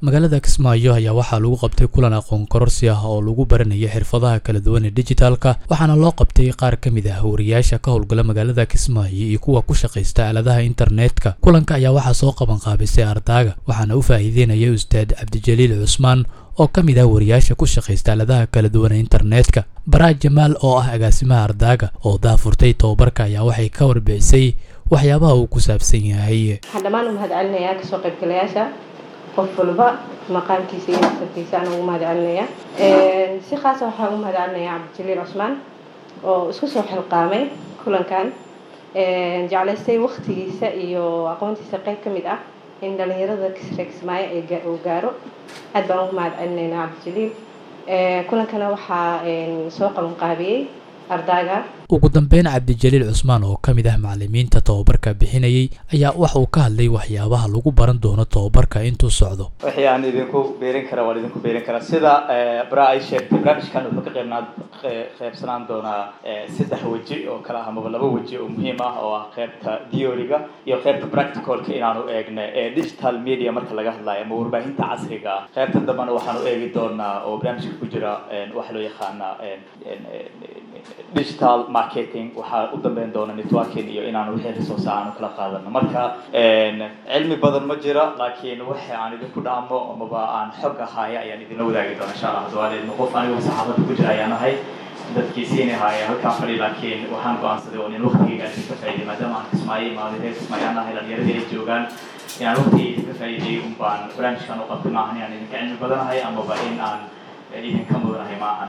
magaalada kismaayo ayaa waxaa lagu qabtay kulan aqoon kororsi ah oo lagu baranaya xirfadaha kala duwan ee dijitaalka waxaana loo qabtay qaar ka mid ah wariyaasha ka howlgala magaalada kismaayo iyo kuwa ku shaqaysta aaladaha internetka kulanka ayaa waxaa soo qaban qaabisay ardaaga waxaana u faa'iideynaya ustaad cabdijaliil cusmaan oo ka mid ah wariyaasha ku shaqaysta aaladaha kala duwan ee internetka baraad jamaal oo ah agaasimaha ardaaga oo daafurtay tobabarka ayaa waxay ka warbixisay waxyaabaha uu ku saabsan yahay waxaan dhammaan u mahad celinayaa kasoo qaybgalayaasha qof walba maqaamkiisa iyo nasabkiisa aan ugu mahad celinaya si khaasa waxaan ugu mahad celinaya cabdijaliil cusmaan oo isku soo xilqaamay kulankan jeclaystay waktigiisa iyo aqoontiisa qayb ka mid ah in dhalinyarada kisre kismaayo uu gaaro aad baan ugu mahad celinaynaa cabdijaliil kulankana waxaa soo qabanqaabiyey ardaaga ugu dambeyn cabdijaliil cusmaan oo ka mid ah macalimiinta tobabarka bixinayay ayaa waxa uu ka hadlay waxyaabaha lagu baran doono tobabarka intuu socdo wixii aan idinku beerin kara waan idinku beerin karaa sida bara ay sheegtay barnaamijkan wuxuu ka qeybnaa qeybsanaan doonaa saddex weji oo kale ah amaba laba weji oo muhiim ah oo ah qeybta theoryga iyo qeybta practicalka inaanu eegna ee digital media marka laga hadlayo ama warbaahinta casriga ah qeybta dambena waxaanu eegi doonaa oo barnaamijka ku jira waxa loo yaqaana digital marketing waxaa u dambeyn doona networking iyo inaanu wixii resource aanu kala qaadano marka cilmi badan ma jira laakiin waxa aan idinku dhaamo amaba aan xog ahaayo ayaan idinla wadaagi doona insha allah dawaaleedna qof anigu saxaafadda ku jira ayaan ahay dadkii siini ahaaya halkaan fadhi laakiin waxaan go-aansaday oo in waqtigeyga aan idinka faa'iiday maadaama aan kismaayo imaaday reer kismaayo aan ahay dhalinyaradii ay joogaan inaan waqtigeyga idinka faa'iiday un baan barnaamijkan u qabtay maahan inaan idinka cilmi badanahay amaba in aan idinka mudanahay maahan